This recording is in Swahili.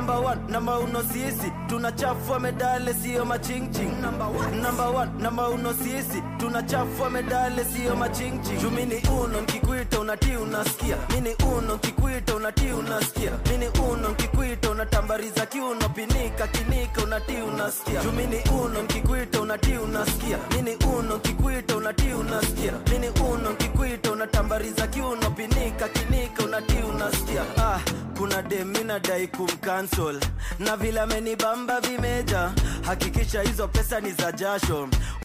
number one na mauno sisi tunachafua medale siyo machingching number one number one na mauno sisi tunachafua medale siyo machingching jumini uno nkikuita unatii unasikia mini uno nkikuita unatii unasikia mini uno nkikuita unatambariza kiuno pinika kinika unatii unasikia jumini uno nkikuita unatii unasikia mini uno nkikuita unatii unasikia mini uno nkikuita unatambariza kiuno pinika kinika unatii unasikia ah, kuna demina dai kumcancel na vile amenibamba vimeja hakikisha hizo pesa ni za jasho